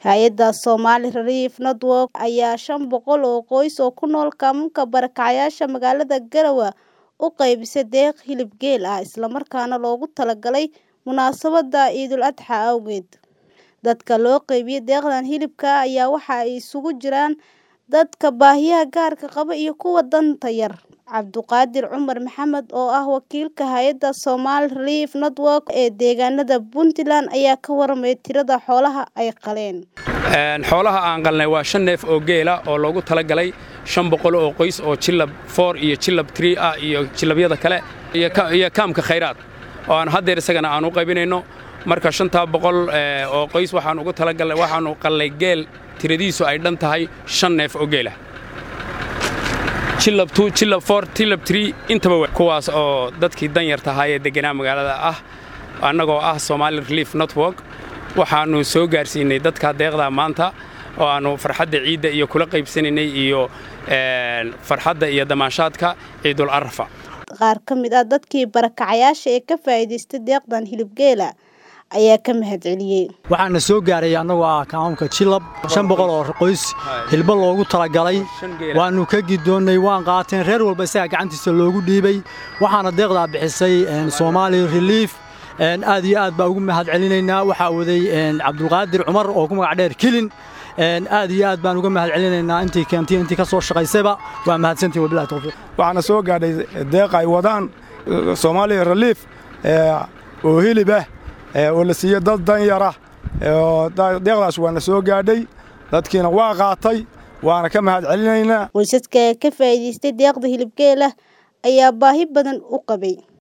Hay'adda Somali Relief Network ayaa shan boqol oo qoys oo ku nool kaamka barakacayaasha magaalada Garowe u qaybisay deeq hilib geel ah isla markaana loogu talagalay munaasabadda Ciidul Adxa awgeed. Dadka loo qaybiyay deeqdan hilibka ah ayaa waxa ay isugu jiraan dadka baahiyaha gaarka qaba iyo kuwa danta yar. Cabduqaadir Cumar Maxamed oo ah wakiilka hay'adda Somali Relief Network ee deegaanada Puntland ayaa ka warramay tirada xoolaha ay qaleen. xoolaha aan qalnay waa shan neef oo geela oo loogu talagalay shan boqol oo qoys oo jilab four iyo jilab three ah iyo jilabyada kale iyo kaamka khayraad oo aan haddeer isagana aan u qaybinayno marka shantaa boqol oo qoys waxaan ugu talagalnay waxaanu qalnay geel tiradiisu ay dhan tahay shan neef oo geela jilab two jilab four jilab three intaba kuwaas oo dadkii danyarta ahaa ee degganaa magaalada ah annagoo ah Somali Relief Network waxaanu soo gaarsiinay dadka deeqda maanta oo aanu farxadda ciidda iyo kula qaybsanaynay iyo farxadda iyo damaashaadka ciidul arfa qaar ka mid ah dadkii barakacayaasha ee ka faa'iidaystay deeqdan hilib geela ayaa ka mahadceliyey waxaana soo gaaray annagoo ah kaamamka jilab shan boqol oo qoys hilbo loogu talagalay waannu ka gidoonnay waan qaateen reer walba isaga gacantiisa loogu dhiibay waxaana deeqdaa bixisay Somali Relief aad iyo aad baa ugu mahad celinaynaa waxaa waday cabdulqaadir cumar oo ku magac dheer kilin aad iyo aad baan uga mahad celinaynaa intii keentay intii ka soo shaqaysayba waa mahadsantii wabillahi tawfiiq waxaana soo gaadhay deeq ay wadaan Somali Relief oo hilib ah oo la siiyo dad danyara deeqdaas waana soo gaadhay dadkiina waa qaatay waana ka mahad celinaynaa qoysaska ka faa'iidaystay deeqda hilib geela ayaa baahi badan u qabay